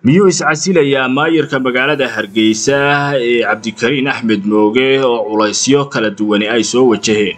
miyuu iscasilayaa maayirka magaalada hargeysa ee cabdikariin axmed mooge oo culaysyo kala duwani ay soo wajaheen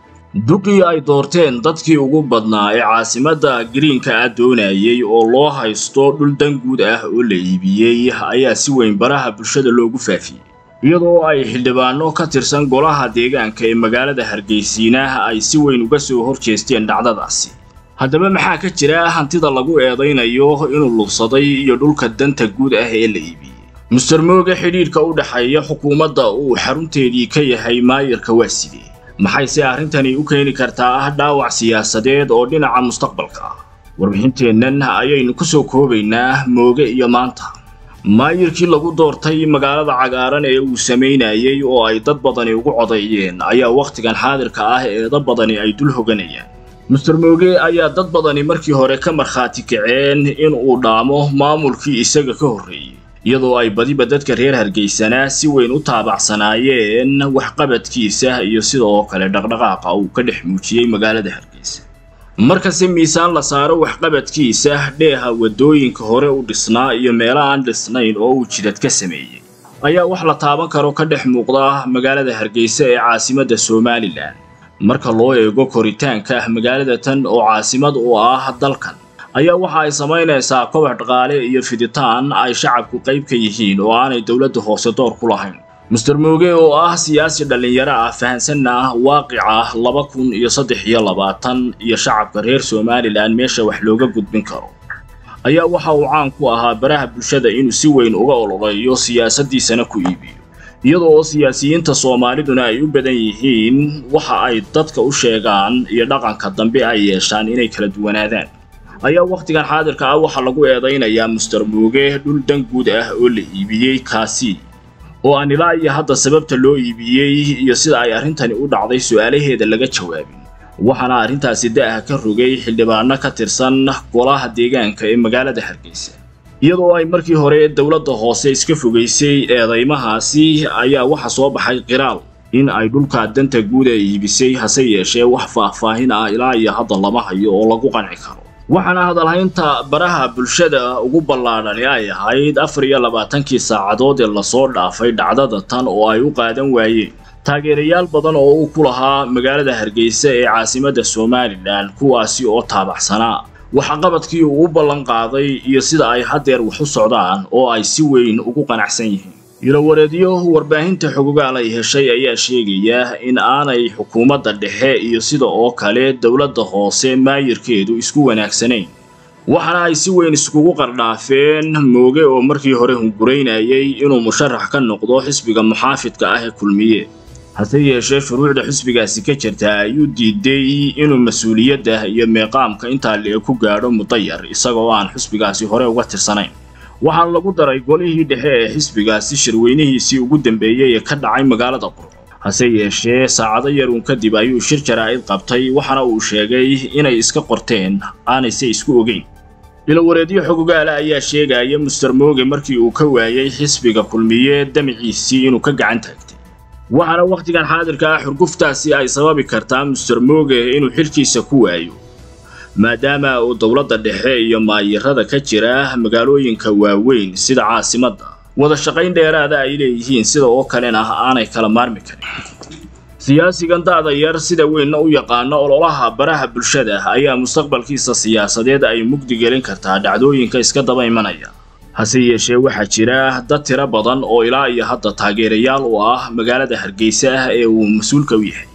duqii ay doorteen dadkii ugu badnaa ee caasimadda gariinka ah doonayay oo loo haysto dhul dan guud ah oo la iibiyey ayaa si weyn baraha bulshada loogu faafiyey iyadoo ay xildhibaano ka tirsan golaha deegaanka ee magaalada hargeysiina ay si weyn uga soo horjeesteen dhacdadaasi haddaba maxaa ka jira hantida lagu eedaynayo inuu lubsaday iyo dhulka danta guud ah ee la iibiyey muster mooge xidhiidhka u dhexeeya xukuumadda uu xarunteedii ka yahay maayirka waa sidee maxayse arrintani u keeni kartaa dhaawac siyaasadeed oo dhinaca mustaqbalka ah warbixinteennan ayaynu ku soo koobaynaa mooge iyo maanta maayirkii lagu doortay magaalada cagaaran ee uu samaynayay oo ay dad badani ugu codeeyeen ayaa wakhtigan xaadirka ah eeda badani ay dul hoganayaan muster mooge ayaa dad badani markii hore ka markhaati kaceen in uu dhaamo maamulkii isaga ka horreeyey iyadoo ay badiba dadka reer hargeysana si weyn u taabacsanaayeen waxqabadkiisa iyo sidoo kale dhaqdhaqaaqa uu ka dhex muujiyey magaalada hargeysa markase miisaan la saaro waxqabadkiisa dheeha waddooyinka hore u dhisnaa iyo meelo aan dhisnayn oo uu jidad ka sameeyey ayaa wax la taaban karo ka dhex muuqda magaalada hargeysa ee caasimadda somalilan marka loo eego koritaanka magaalada tan oo caasimad u ah dalkan ayaa waxa ay samaynaysaa kobac dhaqaale iyo fiditaan ay shacabku qayb ka yihiin oo aanay dowladda hoose door ku lahayn muster mooge oo ah siyaasi dhallinyaro ah fahansanna waaqica laba kun iyo saddex iyo labaatan iyo shacabka reer somalilan meesha wax looga gudbin karo ayaa waxa uu caan ku ahaa baraha bulshada inuu si weyn uga ololeeyo siyaasaddiisana ku iibiyo iyada oo siyaasiyiinta soomaaliduna ay u badan yihiin waxa ay dadka u sheegaan iyo dhaqanka dambe ay yeeshaan inay kala duwanaadaan ayaa wakhtigan xaadirka ah waxaa lagu eedaynayaa muster mooge dhul dan guud ah oo la iibiyey kaasi oo aan ilaa iyo hadda sababta loo iibiyey iyo sida ay arrintani u dhacday su'aalaheeda laga jawaabin waxaana arrintaasi da'ah ka rogay xildhibaano ka tirsan golaha deegaanka ee magaalada hargeysa iyadoo ay markii hore dowladda hoose iska fogaysay eedaymahaasi ayaa waxa soo baxay qiraal in ay dhulka danta guud ay iibisay hase yeeshee wax faahfaahin ah ilaa iyo hadda lama hayo oo lagu qanci karo waxaana hadalhaynta baraha bulshada ugu ballaadhani ay ahayd afar iyo labaatankii saacadood ee lasoo dhaafay dhacdada tan oo ay u qaadan waayeen taageerayaal badan oo uu ku lahaa magaalada hargeysa ee caasimadda somalilan kuwaasi oo taabaxsanaa waxqabadkii uu u ballan qaaday iyo sida ay haddeer wax u socdaan oo ay si weyn ugu qanacsan yihiin ilowareedyo warbaahinta xogogaal ay heshay ayaa sheegaya in aanay xukuumadda dhexe iyo sida oo kale dowladda hoose maayirkeedu isku wanaagsanayn waxaana ay si weyn iskugu qardhaafeen mooge oo markii hore hunguraynayay inuu musharax ka noqdo xisbiga muxaafidka ah ee kulmiye hase yeeshee shuruucda xisbigaasi ka jirta ayuu diiday inuu mas-uuliyadda iyo meeqaamka intaa lee ku gaadho mudayar isagoo aan xisbigaasi hore uga tirsanayn waxaana lagu daray golihii dhexe ee xisbigaasi shirweynihiisii ugu dambeeyey ee ka dhacay magaalada qurco hase yeeshee saacado yaruun kadib ayuu shir jaraa'id qabtay waxaana uu sheegay inay iska qorteen aanayse isku ogeyn ilowareedyo xogogaala ayaa sheegaya muster mooge markii uu ka waayey xisbiga kulmiye damiciisii inuu ka gacan taagtay waxaana wakhtigan xaadirka ah xurguftaasi ay sababi kartaa muster mooge inuu xilkiisa ku waayo maadaama uu dowladda dhexe iyo maayirada ka jira magaalooyinka waaweyn sida caasimadda wada shaqayn dheeraada ay leeyihiin sida oo kalena aanay kala maarmi karin siyaasigan da'da yar sida weynna u yaqaano ololaha baraha bulshada ayaa mustaqbalkiisa siyaasadeed ay mugdi gelin kartaa dhacdooyinka iska daba imanaya hase yeeshee waxaa jira dad tiro badan oo ilaa iyo hadda taageerayaal u ah magaalada hargeysa ah ee uu mas-uulka u yahay